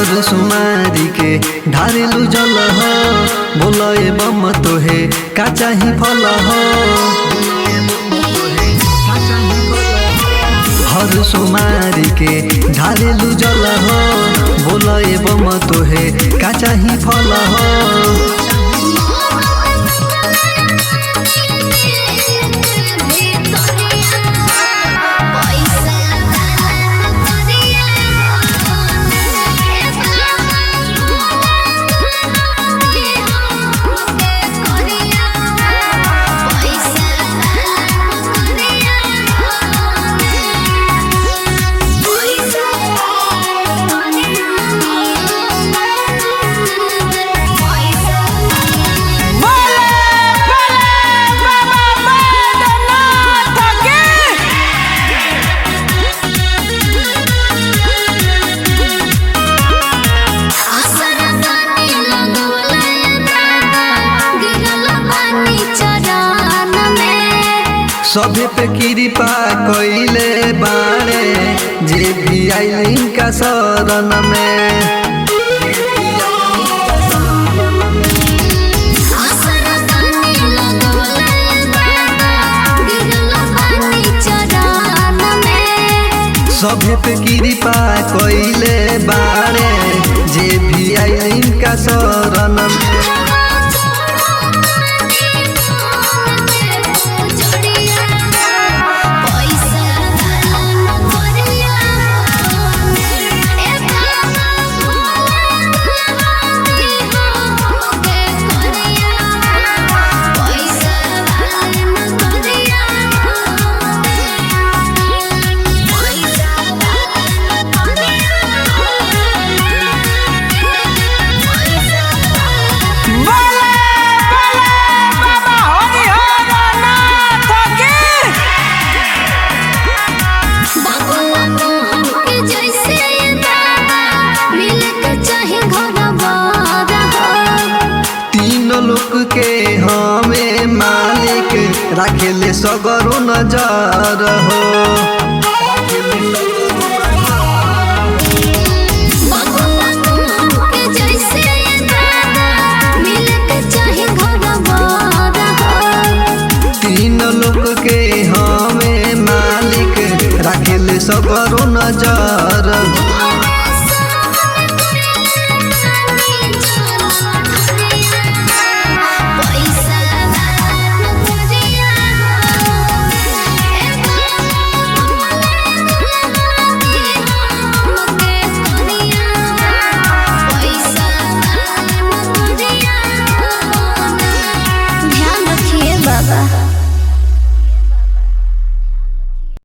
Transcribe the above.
हर सुमारी के ढारेलु जल हो बोल एवं तोहे का चाही फल हो हर सुमारी के ढारेलु जल हो बोल एवं तोहे का चाही फल हो सभे पे कृपा कइले बाड़े जे भी आइलिन का शरण में सभे पे कृपा कइले बाड़े जे भी आइलिन का शरण में लोक के हमें मालिक राखेले सगरो नजर हो तीन लोक के हमें मालिक राखेले सगरो नजर